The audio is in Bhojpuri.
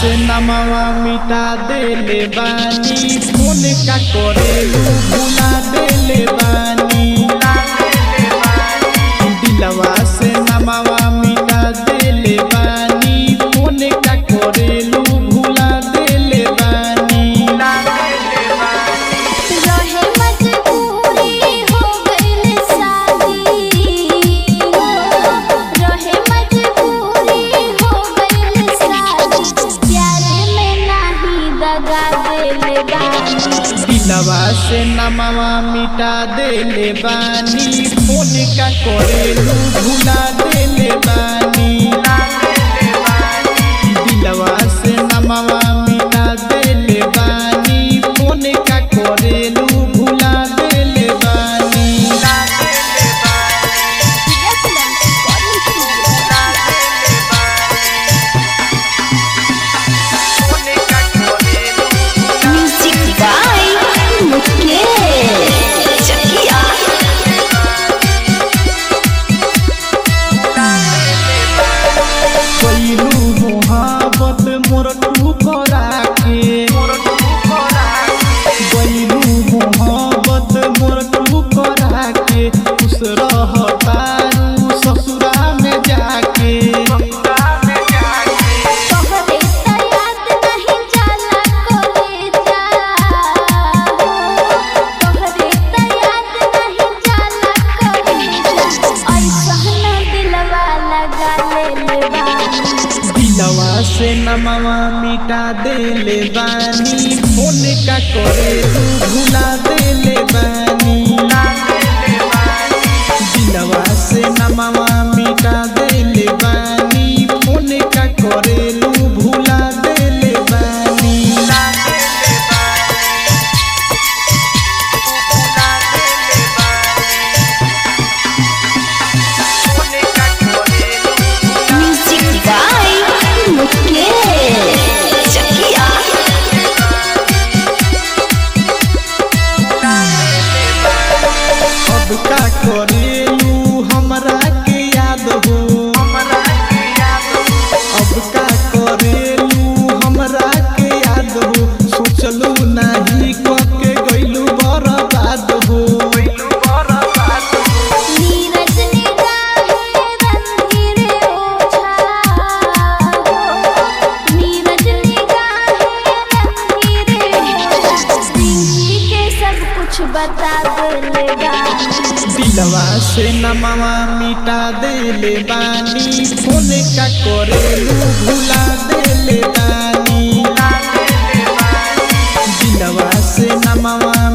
से नमवा मिटा देले बानी फोन का करेलू भुला देले बानी दिलवा से नमवा मिटा देले बानी फोन का करेलू भुला देले बानी रहे मजबूरी हो गइल शादी रहे मजबूरी हो गइल शादी प्यार में नाही दगा देले बानी दिलवा से नमवा मिटा देले बानी फोन का करेलू भुला देले बानी दिलवा से नमवा मिटा देले बानी फोन का करेलू भुला देले बानी म्यूजिक बाय मुकेश चकिया पहिलू मोहब्बत मोर ठुकरा के पहिलू मोहब्बत मोर ठुकरा के खुश रहतारू ससुरा में जाके तोहरे त याद नहीं जाला कोले जा तोहरे त याद नहीं जाला कोले जा ऐसा दिलवा लगा ले बानी दिलवा से नमवा मिटा देले बानी फोन का करेलू भुला देले बानी दिलवा से नमवा मिटा देले बानी फोन का करेलू भुला देले बानी म्यूजिक बाय मुकेश चकिया अब का करेलू हमरा के याद हो अब का करेलू हमरा के याद हो सोचलू नाही कके गइलू बर्बाद हो नीरज निगाहे रंगीरे ओछा नीरज निगाहे रंगीरे ओछा जिंदगी के सब कुछ बता देले बानी दिलवा से नमवा मिटा देले बानी फोन का करेलू भुला देले बानी दिलवा से नमवा